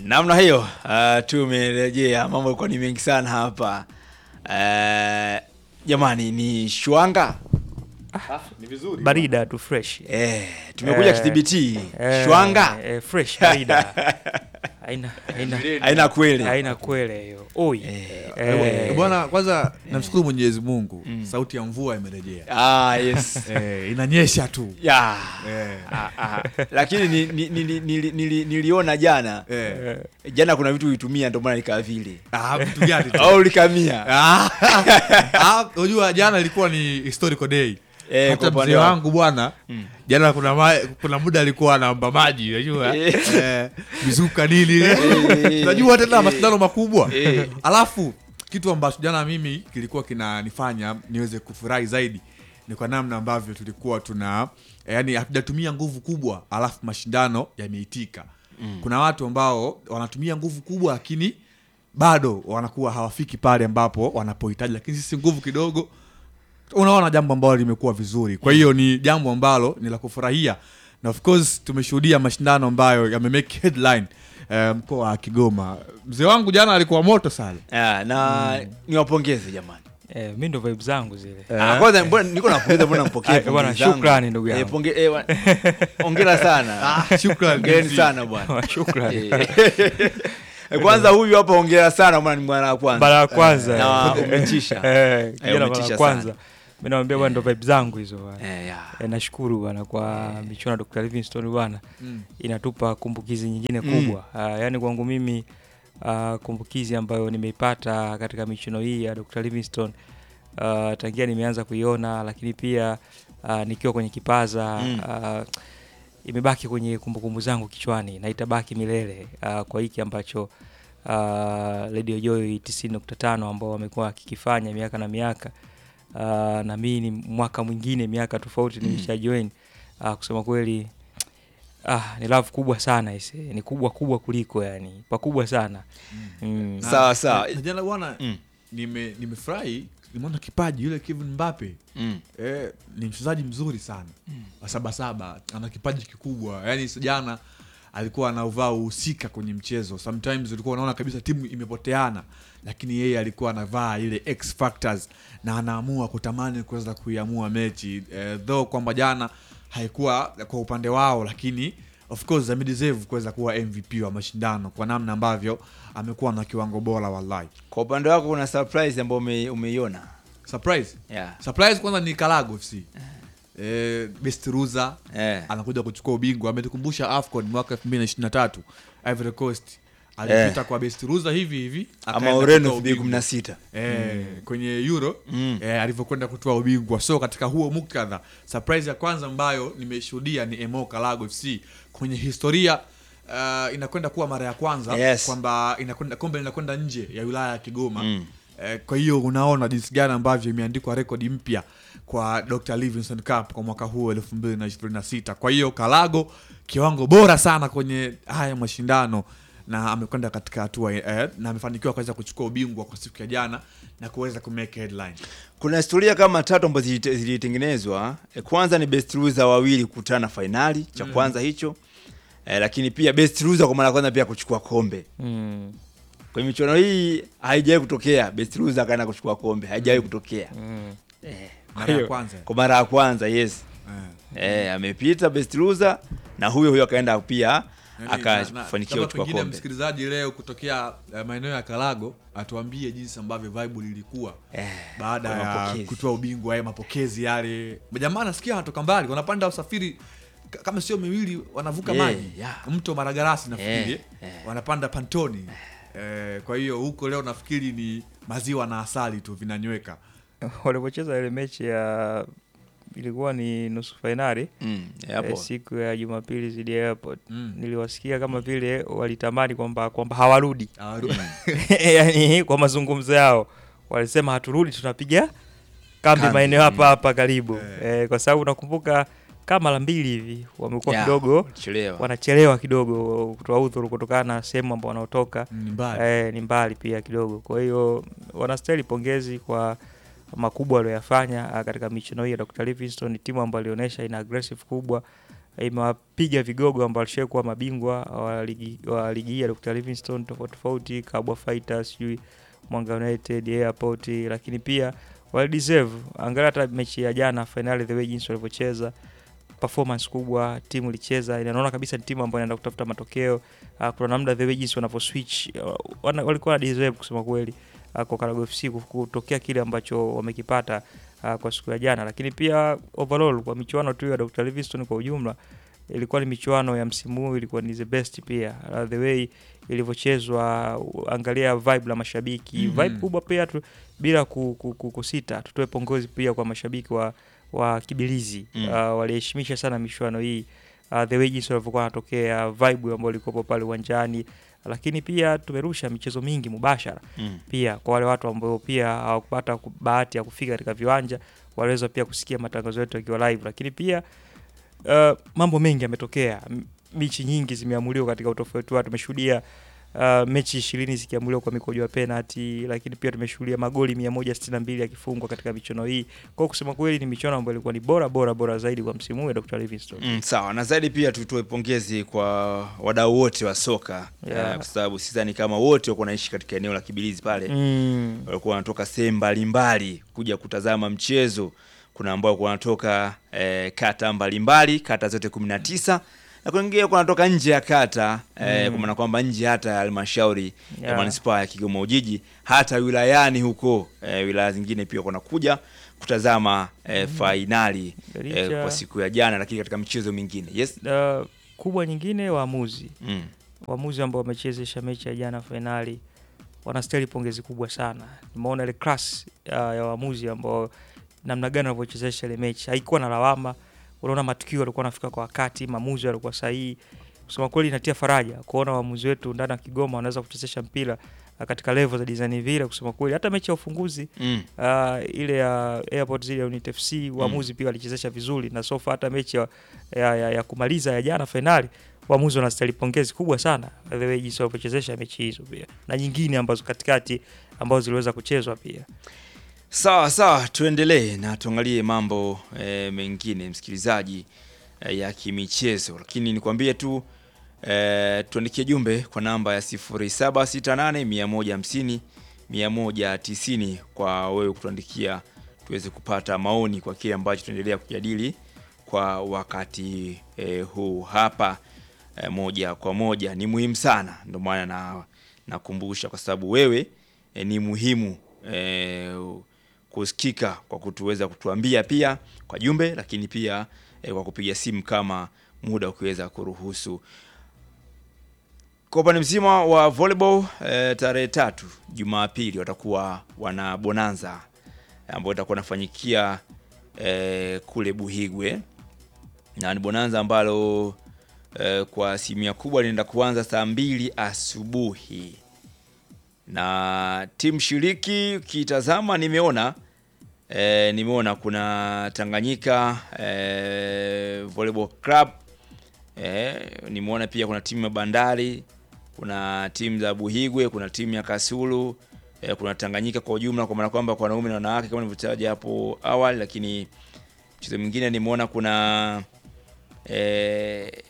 namna hiyo uh, tumerejea mambo yalikuwa ni mengi sana hapa uh, jamani ni shwanga ni vizuri barida tu fresh eh, tumekuja Eh, kidhibiti Eh, shwanga eh, fresh barida haina haina haina kweli haina kwele hiyo oi Eh, Eh, bwana kwanza namshukuru mwenyezi mungu sauti ya mvua imerejea ah, yes eh, inanyesha tu ya eh, ah, ah. lakini ni, ni, ni, ni, nili- nili- niliona jana eh. jana kuna vitu ulitumia ndio maana likaa vile Ah, vitu gani tu? au likamia Ah, ah, unajua jana ilikuwa ni historical day Eh, kwa hata upande mzee wako. wangu bwana jana kuna, ma, kuna muda alikuwa anaomba maji unajua Eh. eh, mizuka nini Eh. unajua tena mashindano makubwa Eh. alafu kitu ambacho jana mimi kilikuwa kinanifanya niweze kufurahi zaidi ni kwa namna ambavyo tulikuwa tuna eh, yani hatujatumia nguvu kubwa alafu mashindano yameitika kuna watu ambao wanatumia nguvu kubwa lakini bado wanakuwa hawafiki pale ambapo wanapohitaji lakini sisi nguvu kidogo unaona jambo ambalo limekuwa vizuri kwa hiyo ni jambo ambalo ni la kufurahia na of course tumeshuhudia mashindano ambayo yamemake headline eh, mkoa wa kigoma mzee wangu jana alikuwa moto sana Ah, na niwapongeze jamani eh, mi ndo vibe zangu zile Ah, kwanza mbona niko napongeza mbona mpokee Ah, bwana, pongezi zangu. shukrani ndugu yangu. Eh, ponge- eh, wa- hongera sana shukrani hongereni sana bwana shukrani Eh, kwanza huyu hapa hongera sana bwana ni mwana wa kwanza mara ya kwanza na eh. umetisha Eh, kijana mara umetisha ya kwanza sana. mi nawambia bwana ndo vibe zangu hizo bwana Eh, ya. Eh, nashukuru bwana kwa michuano ya Dr. Livingstone bwana Mm. inatupa kumbukizi nyingine Mm. kubwa uh, yaani kwangu mimi uh, kumbukizi ambayo nimeipata katika michuano hii ya Dr. Livingstone uh, tangia nimeanza kuiona lakini pia uh, nikiwa kwenye kipaza Mm. uh, imebaki kwenye kumbukumbu zangu kichwani na itabaki milele uh, kwa hiki ambacho uh, Radio Joy 90.5 ambao wamekuwa wakikifanya miaka na miaka uh, na mimi ni mwaka mwingine miaka tofauti nimesha join uh, kusema kweli ah, ni love kubwa sana ise ni kubwa kubwa kuliko yani pakubwa sana mm. Na- Sawa, sawa. na- na jana bwana Mm. nime nimefurahi nimeona kipaji yule Kevin Mbappe Mm. eh, ni mchezaji mzuri sana wa sabasaba ana kipaji kikubwa yaani s- jana alikuwa anauvaa uhusika kwenye mchezo sometimes ulikuwa unaona kabisa timu imepoteana lakini yeye alikuwa anavaa ile x factors na anaamua kutamani kuweza kuiamua mechi eh, though kwamba jana haikuwa kwa upande wao lakini of course amedeserve kuweza kuwa mvp wa mashindano kwa namna ambavyo amekuwa na kiwango bora wallahi kwa upande wako kuna surprise ambayo ume, umeiona surprise yeah. surprise kwanza ni kalago fc eh, best ruza eh. anakuja kuchukua ubingwa ametukumbusha afcon mwaka 2023 ivory coast alipita kwa best ruza hivi hivi ama akaenda ureno kutoa ubingwa. 2016 Eh, kwenye euro Mm. eh, alivyokwenda kutoa ubingwa so katika huo muktadha surprise ya kwanza ambayo nimeshuhudia ni emo kalago fc kwenye historia uh, inakwenda kuwa mara ya kwanza Yes. kwamba inakwenda kombe linakwenda nje ya wilaya ya kigoma Mm. eh, kwa hiyo unaona jinsi gani ambavyo imeandikwa rekodi mpya kwa dr livingston cup kwa mwaka huu elfu mbili na ishirini na sita kwa hiyo kalago kiwango bora sana kwenye haya mashindano na amekwenda katika hatua eh, na amefanikiwa kuweza kuchukua ubingwa kwa siku ya jana na kuweza kumake headline kuna historia kama tatu ambazo zilite- zilitengenezwa e, kwanza ni best loser wawili kukutana fainali cha kwanza hicho e, lakini pia best loser kwa mara ya kwanza pia kuchukua kombe Mm. kwenye michuano hii haijawahi kutokea best loser akaenda kuchukua kombe haijawahi kutokea Mm. e, mara ya kwanza kwa mara ya kwanza yes eh. e, amepita best loser na huyo huyo akaenda pia Yaani, na- na- akafanikiwa labda kuchukua pengine kombe msikilizaji leo kutokea eh, maeneo ya kalago atuambie jinsi ambavyo vibe lilikuwa Eh, baada kwa ya mapokezi. kutoa ubingwa ya mapokezi yale jamaa nasikia wanatoka mbali wanapanda usafiri ka- kama sio miwili wanavuka Yeah, maji yeah. mto maragarasi nafikiri Yeah, yeah. wanapanda pantoni eh, kwa hiyo huko leo nafikiri ni maziwa na asali tu vinanyweka walipocheza ile mechi ya ilikuwa ni nusu fainali mm, eh, hapo siku ya jumapili zidi ya airport Mm. niliwasikia kama vile walitamani kwamba kwamba hawarudi Awaru- yani kwa mazungumzo yao walisema haturudi tunapiga kambi Kambi, maeneo hapa mm. hapa karibu eh, kwa sababu nakumbuka kama mara mbili hivi wamekuwa Yeah, kidogo chelewa. wanachelewa kidogo kutoa udhuru kutokana na sehemu ambao wanaotoka ni mbali eh, ni mbali pia kidogo kwa hiyo wanastahili pongezi kwa makubwa walioyafanya ah, katika michuano hii ya Dr. Livingstone. Ni timu ambayo ilionyesha ina aggressive kubwa imewapiga vigogo ambao walishawahi kuwa mabingwa wa ligi wa ligi hii ya Dr. Livingstone tofauti tofauti, Kabwa Fighters, sijui Mwanga United, Airport, lakini pia wali deserve. Angalia hata mechi ya jana finali, the way jinsi walivyocheza performance kubwa, timu ilicheza, inaona kabisa ni timu ambayo inaenda kutafuta matokeo. Uh, kuna namna the way jinsi wanavyo switch uh, wana, walikuwa na deserve kusema kweli uh, kwa Karago FC kutokea kile ambacho wamekipata uh, kwa siku ya jana, lakini pia overall kwa michuano tu ya Dr. Livingstone kwa ujumla ilikuwa ni michuano ya msimu huu ilikuwa ni the best pia uh, the way ilivyochezwa uh, angalia vibe la mashabiki Mhm. vibe kubwa pia tu, bila ku, ku, ku, kusita tutoe pongezi pia kwa mashabiki wa wa Kibilizi Mm. uh, waliheshimisha sana michuano hii uh, the way jinsi walivyokuwa wanatokea vibe ambayo ilikuwepo pale uwanjani, lakini pia tumerusha michezo mingi mubashara Mm. pia kwa wale watu ambao pia hawakupata ku- bahati ya kufika katika viwanja waliweza pia kusikia matangazo yetu yakiwa live, lakini pia uh, mambo mengi yametokea. M- Mechi nyingi zimeamuliwa katika utofauti wao. Tumeshuhudia uh, mechi ishirini zikiamuliwa kwa mikojo ya penalty, lakini pia tumeshuhudia magoli 162 yakifungwa katika michuano hii. Kwa hiyo kusema kweli ni michuano ambayo ilikuwa ni bora bora bora zaidi kwa msimu huu ya Dr. Livingstone. Mm, sawa na zaidi pia tutoe pongezi kwa wadau wote wa soka Yeah. eh, kwa sababu sidhani kama wote wako naishi katika eneo la Kibilizi pale Mm. walikuwa wanatoka sehemu mbalimbali kuja kutazama mchezo. Kuna ambao walikuwa wanatoka eh, kata mbalimbali, kata zote kumi na tisa na kuna wengine walikuwa wanatoka nje ya kata eh, kwa maana kwamba nje hata ya halmashauri ya Yeah. manispaa ya Kigoma Ujiji, hata wilayani huko eh, wilaya zingine pia wanakuja kutazama eh, fainali eh, Licha- kwa siku ya jana, lakini katika michezo mingine yes. Uh, kubwa nyingine waamuzi mm. waamuzi ambao wamechezesha mechi ya jana fainali wanastahili pongezi kubwa sana. Nimeona ile class uh, ya waamuzi ambao namna gani wanavyochezesha ile mechi, haikuwa na lawama. Unaona matukio yalikuwa yanafika kwa wakati, maamuzi yalikuwa sahihi. Kusema kweli, inatia faraja kuona waamuzi wetu ndani ya Kigoma wanaweza kuchezesha mpira uh, katika level za design vile. Kusema kweli, hata mechi ya ufunguzi Mm. uh, ile ya Airport zile ya Unity FC waamuzi pia walichezesha vizuri, na sofa hata mechi ya, ya, ya, ya kumaliza ya jana fainali waamuzi wanastahili pongezi kubwa sana the way jinsi walivyochezesha mechi hizo pia na nyingine ambazo katikati ambazo ziliweza kuchezwa pia. Sawa sawa, tuendelee na tuangalie mambo e, mengine msikilizaji, e, ya kimichezo, lakini nikwambie tu e, tuandikie jumbe kwa namba ya 0768 150 190 kwa wewe kutuandikia tuweze kupata maoni kwa kile ambacho tunaendelea kujadili kwa wakati e, huu hapa e, moja kwa moja. Ni muhimu sana, ndio maana na nakumbusha kwa sababu wewe e, ni muhimu e, kusikika kwa kutuweza kutuambia pia kwa jumbe, lakini pia e, kwa kupiga simu kama muda ukiweza kuruhusu. Kwa upande mzima wa volleyball e, tarehe tatu Jumapili watakuwa wana bonanza ambayo itakuwa nafanyikia e, kule Buhigwe na ni bonanza ambalo e, kwa asilimia kubwa linaenda kuanza saa mbili asubuhi na timu shiriki ukitazama, nimeona e, nimeona kuna Tanganyika e, Volleyball Club e, nimeona pia kuna timu ya Bandari, kuna timu za Buhigwe, kuna timu ya Kasulu e, kuna Tanganyika kwa ujumla, kwa maana kwamba kwa wanaume na wanawake kama nilivyotaja hapo awali, lakini mchezo mwingine nimeona kuna e,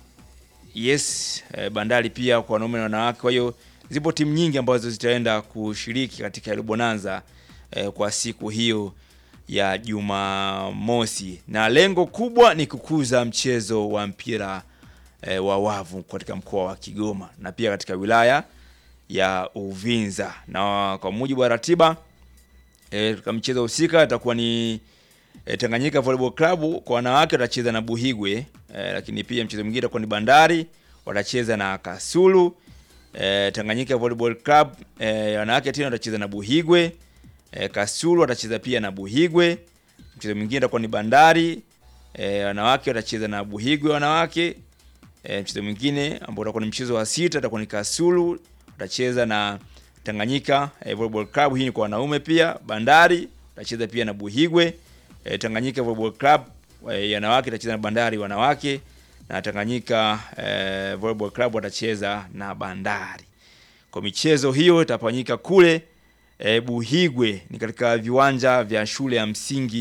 yes e, Bandari pia kwa wanaume na wanawake. Kwa hiyo zipo timu nyingi ambazo zitaenda kushiriki katika ile bonanza eh, kwa siku hiyo ya Jumamosi, na lengo kubwa ni kukuza mchezo wa mpira eh, wa wavu katika mkoa wa Kigoma na pia katika wilaya ya Uvinza, na kwa mujibu wa ratiba eh, katika mchezo husika itakuwa ni eh, Tanganyika Volleyball Club kwa wanawake watacheza na Buhigwe eh, lakini pia mchezo mwingine utakuwa ni Bandari watacheza na Kasulu. E, Tanganyika Volleyball Club e, wanawake tena watacheza na Buhigwe. E, Kasulu watacheza pia na Buhigwe. Mchezo mwingine utakuwa ni Bandari e, wanawake watacheza na Buhigwe wanawake. E, mchezo mwingine ambao utakuwa ni mchezo wa sita utakuwa ni Kasulu watacheza na Tanganyika e, Volleyball Club. Hii ni kwa wanaume pia. Bandari watacheza pia na Buhigwe. E, Tanganyika Volleyball Club e, wanawake watacheza na Bandari wanawake na Tanganyika eh, Volleyball Club watacheza na Bandari. Kwa michezo hiyo itafanyika kule eh, Buhigwe, ni katika viwanja vya shule ya msingi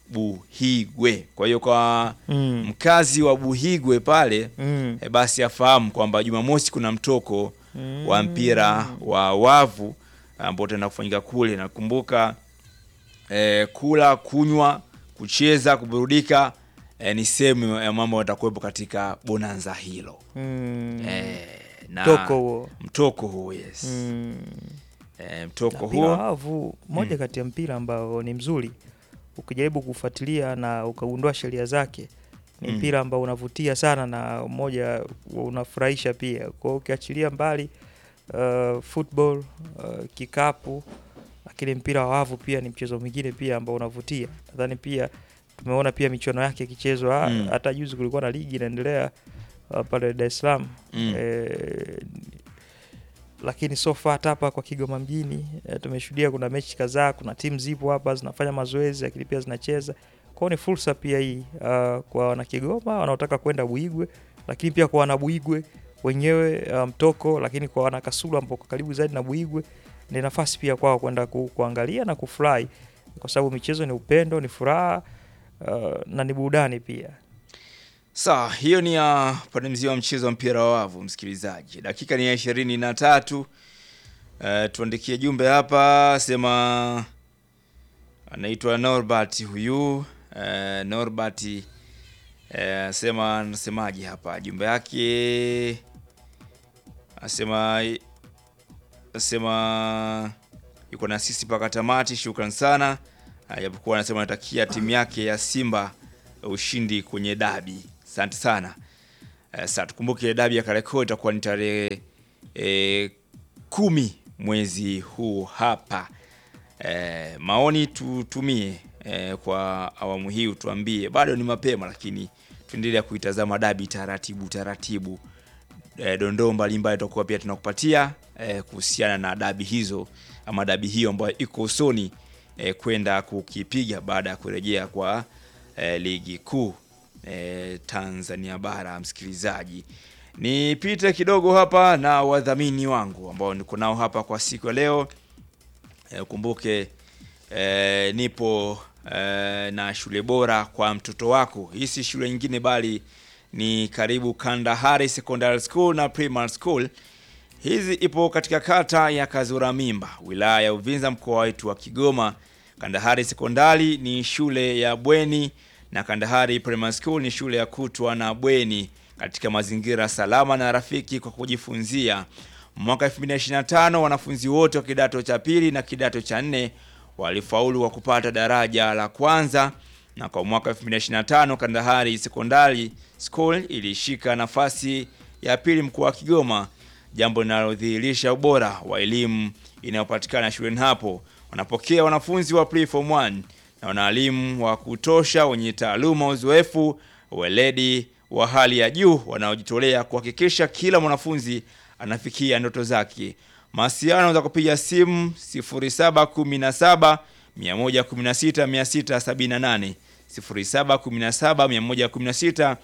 Buhigwe. Kwa hiyo kwa Mm. mkazi wa Buhigwe pale Mm. e, basi afahamu kwamba Jumamosi kuna mtoko wa mpira wa wavu ambao utaenda kufanyika kule. Nakumbuka e, kula, kunywa, kucheza, kuburudika e, ni sehemu ya mambo yatakuwepo katika bonanza hilo Mm. e, na Mtoko huo. mtoko huo yes. Mm. E, mtoko mpira wa huo wavu moja kati ya mpira ambao ni mzuri ukijaribu kufuatilia na ukagundua sheria zake ni Mm. mpira ambao unavutia sana na moja unafurahisha pia kwa hiyo ukiachilia mbali uh, football uh, kikapu lakini mpira wa wavu pia ni mchezo mwingine pia ambao unavutia nadhani pia tumeona pia michuano yake ikichezwa Mm. hata juzi kulikuwa na ligi inaendelea uh, pale Dar es Salaam Mm. eh, lakini so far hata hapa kwa Kigoma mjini e, tumeshuhudia kuna mechi kadhaa, kuna timu zipo hapa zinafanya mazoezi lakini pia zinacheza. Kwao ni fursa pia hii uh, kwa wana Kigoma wanaotaka kwenda Buigwe, lakini pia kwa wana Buigwe wenyewe uh, mtoko, lakini kwa wana Kasulu ambao kwa karibu zaidi na Buigwe ni nafasi pia kwao kwenda ku, kuangalia na kufurahi, kwa sababu michezo ni upendo, ni furaha uh, na ni burudani pia. Sawa, hiyo ni ya pande mzima wa mchezo wa mpira wa wavu, msikilizaji. Dakika ni ya ishirini na tatu. Uh, tuandikie jumbe hapa, sema anaitwa Norbert huyu. Uh, Norbert uh, sema anasemaje hapa jumbe yake, asema asema yuko na sisi mpaka tamati. Shukran sana, Uh, japokuwa anasema anatakia timu yake ya Simba ushindi kwenye dabi. Asante sana. Uh, sasa tukumbuke dabi ya Kariakoo itakuwa ni tarehe eh, kumi mwezi huu hapa. Eh, maoni tutumie eh, kwa awamu hii, utuambie. Bado ni mapema, lakini tuendelea kuitazama dabi taratibu taratibu. Eh, dondoo mbalimbali tutakuwa pia tunakupatia eh, kuhusiana na dabi hizo ama dabi hiyo ambayo iko usoni eh, kwenda kukipiga baada ya kurejea kwa eh, ligi kuu eh, Tanzania bara. Msikilizaji, nipite kidogo hapa na wadhamini wangu ambao niko nao hapa kwa siku ya leo. Eh, Ukumbuke eh, nipo eh, na shule bora kwa mtoto wako. Hii si shule nyingine bali ni karibu Kandahari Secondary School na Primary School. Hizi ipo katika kata ya Kazura Mimba, wilaya ya Uvinza, mkoa wetu wa Kigoma. Kandahari Sekondari ni shule ya bweni na Kandahari Primary School ni shule ya kutwa na bweni katika mazingira salama na rafiki kwa kujifunzia. Mwaka 2025 wanafunzi wote wa kidato cha pili na kidato cha nne walifaulu kwa kupata daraja la kwanza, na kwa mwaka 2025 Kandahari Secondary School ilishika nafasi ya pili mkoa wa Kigoma, jambo linalodhihirisha ubora wa elimu inayopatikana shuleni hapo. Wanapokea wanafunzi wa pre-form 1 na wana walimu wa kutosha wenye taaluma, uzoefu, weledi wa hali ya juu wanaojitolea kuhakikisha kila mwanafunzi anafikia ndoto zake. Mawasiliano za kupiga simu 0717 116 678 0717 116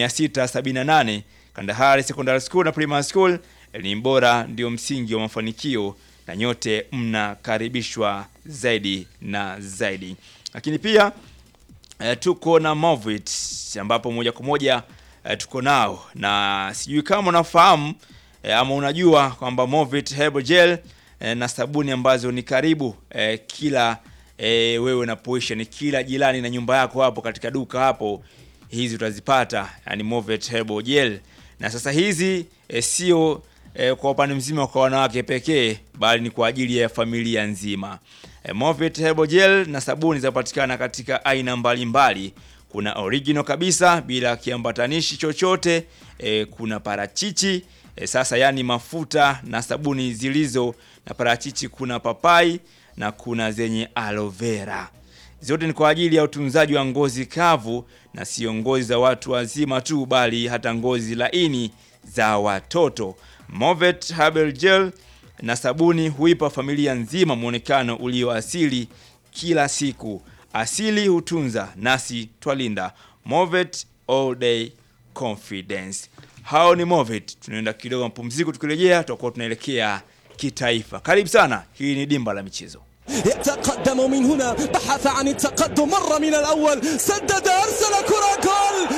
678. Kandahari Secondary School na Primary School, elimu bora ndio msingi wa mafanikio na nyote mnakaribishwa zaidi na zaidi. Lakini pia eh, tuko na Movit ambapo moja kwa moja eh, tuko nao na sijui kama unafahamu eh, ama unajua kwamba Movit Herbal Gel eh, na sabuni ambazo ni karibu eh, kila eh, wewe unapoisha ni kila jirani na nyumba yako hapo katika duka hapo, hizi utazipata, yani Movit Herbal Gel. Na sasa hizi eh, sio eh, kwa upande mzima kwa wanawake pekee, bali ni kwa ajili ya familia nzima. Eh, Movit Herbal Gel na sabuni zinapatikana katika aina mbalimbali. Kuna original kabisa bila kiambatanishi chochote eh, kuna parachichi eh, sasa yani mafuta na sabuni zilizo na parachichi, kuna papai na kuna zenye aloe vera. Zote ni kwa ajili ya utunzaji wa ngozi kavu na sio ngozi za watu wazima tu, bali hata ngozi laini za watoto. Movet Herbal Gel na sabuni huipa familia nzima mwonekano ulio asili kila siku. Asili hutunza, nasi twalinda. Movet All Day Confidence. Hao ni Movet. Tunaenda kidogo mapumziko, tukirejea tutakuwa tunaelekea kitaifa. Karibu sana, hii ni Dimba la Michezo. يتقدم من هنا بحث عن التقدم مر من الأول سدد أرسل كرة جول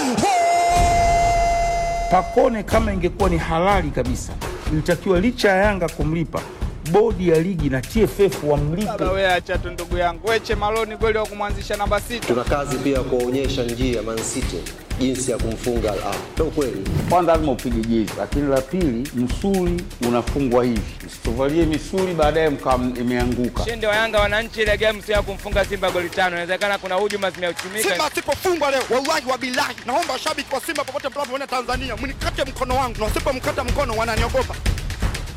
Pakone kama ingekuwa ni halali kabisa, ilitakiwa licha ya Yanga kumlipa, bodi ya ligi na TFF wamlipe. Baba wewe acha tu ndugu yangu. Weche Maloni kweli wa kumwanzisha namba sita. Tuna kazi pia ya kuwaonyesha njia Man City jinsi ya kumfunga Al Ahly. Ndio kweli. Kwanza lazima upige jezi, lakini la pili, msuli unafungwa hivi, msituvalie misuli baadaye mkawa imeanguka. Ushindi wa Yanga wananchi ile game sio ya kumfunga Simba goli tano. Inawezekana kuna hujuma zimeuchumika. Simba asipofungwa leo, wallahi wa bilahi, naomba washabiki wa Simba popote mnapoona Tanzania, mnikate mkono wangu, na wasipomkata mkono wananiogopa.